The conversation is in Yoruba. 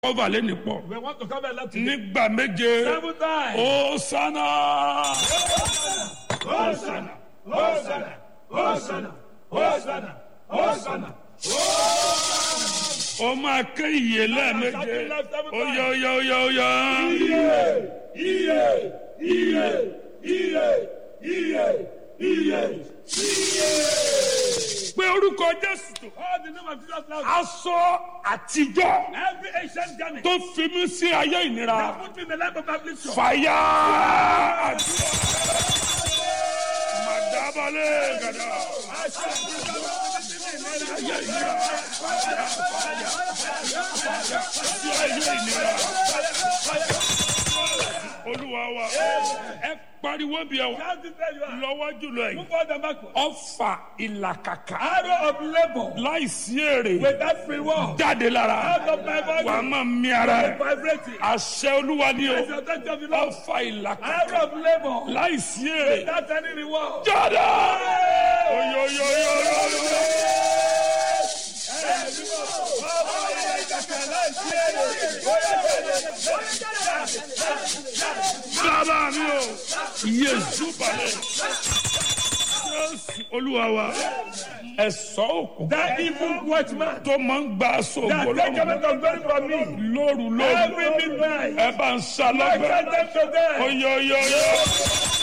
kọ́fà lẹ́nu pọ̀ We want to come and let you nígbà méje seven times. ó sánà. Hosanna, Hosanna, Hosanna, Hosanna, Hosanna. ó máa ké ìyè lẹ́ẹ̀méje ó yọ ó yọ ó yọ ó yọ. Iye, iye, iye, iye, iye, iye. pé orúkọ jésù tó All the name of Jesus now. aṣọ àtijọ́ Every ancient journey. tó fi mí sí ayé ìnira That put me in the life of affliction. fàyà màdàbálẹ̀ gàdà ayé ìnira sí ayé ìnira olúwa wa ẹ pariwo bí ẹ wà Shout it where you are. lọ́wọ́ jùlọ yìí Move forward and backward. ọfà ìlàkàkà Arrow of labor láìsí èrè without free will. jáde lára Out of my body. wà á máa mí ara ẹ Vibrating. àṣẹ olúwa ni o As the touch of the Lord. ọfà ìlàkàkà Arrow of labor láìsí èrè without any reward. jáde oyoyoyoyo bàbá mi o yéésù balẹ̀ jésù olúwa wa ẹ̀sọ́ òkú That evil watchman tó máa ń gba aṣọ that ògbó take lọ́rùn away from glory from me. lóru lóru Every midnight. ẹ bá ń sá I lọ́gbẹ́ send them to them. oyoyoyo